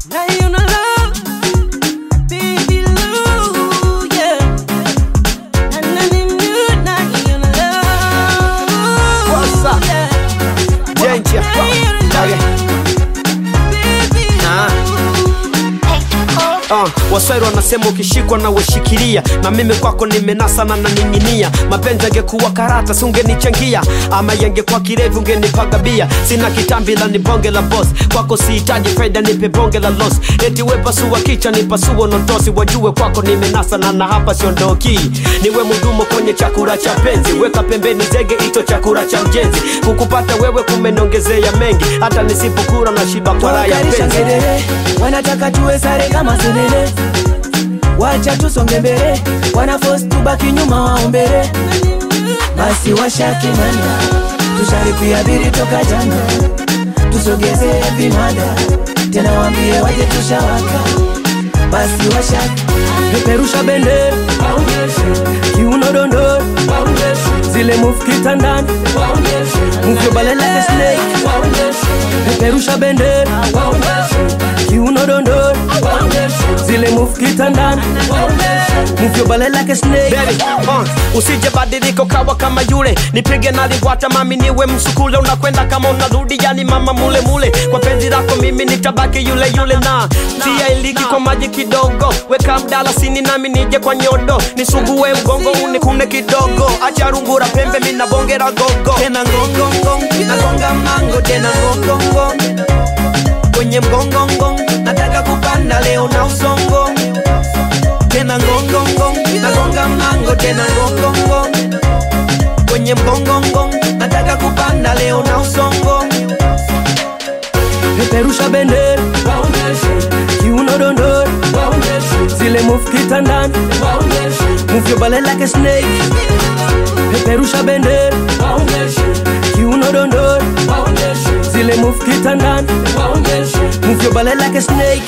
Naiona love, baby love, yeah. Na na na na, naiona love, What's up? yeah. Danger. Naiona Okay. baby Ah. Uh, waswahili wanasema ukishikwa na weshikilia na mimi kwako nimenasa na naning'inia mapenzi angekuwa karata si ungenichangia ama yangekuwa kirevi ungenipaga bia sina kitambi la ni bonge la boss kwako sihitaji faida nipe bonge la los eti we pasua kicha ni pasuo notosi wajue kwako nimenasa na na hapa siondoki niwe mudumo kwenye chakula cha penzi weka pembeni zege ito chakula cha mjenzi kukupata wewe kumenongezea mengi hata nisipokura na shiba kwa raha ya Wakarisha penzi ngedere wanataka tuwe sare kama senele wacha tusonge mbele wana force tubaki nyuma waombele basi washakinana tusharipia biri toka jana tusogeze vimada tena wambie waje tushawaka basi washaki peperusha bendera kiuno dondoro zile move kitandani move your body like a snake peperusha bendera kiuno dondoro zile move kitandani move your body like a snake Baby, uh, usije badiliko kawa kama yule nipige naliwata mami niwe msukule unakwenda kama unarudi yani mama mule mule kwa penzi lako mimi nitabaki yule yule na tia iliki kwa maji kidogo weka mdalasini nami nije kwa nyodo nisugue mgongo unikune kidogo acha rungura pembe mina bongera gogo tena ngongongong nagonga mango tena ngongongong kwenye mgongongong nataka kupanda leo na usongo tena ngongongong nagonga mango tena ngongongong kwenye mgongongong nataka kupanda leo na usongo peperusha bendera kiuno dondoro zile move kitandani move your body like a snake peperusha bendera kiuno dondoro zile move kitandani move your body like a snake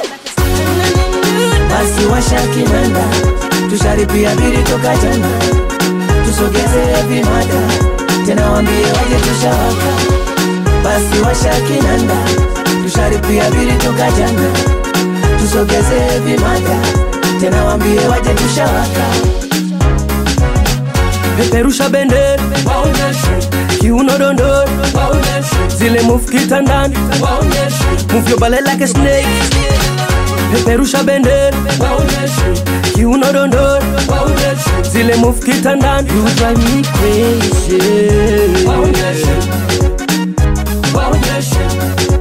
basi washakinanda tusharipia biri toka jana tusogeze vimada tena wambie waje tushawaka basi washakinanda tusharipia biri toka jana tusogeze vimada tena wambie waje tushawaka peperusha bendera kiuno dondoro zile move kitandani move your body like a snake peperusha bendera kiuno dondoro zile move kitandani you drive me crazy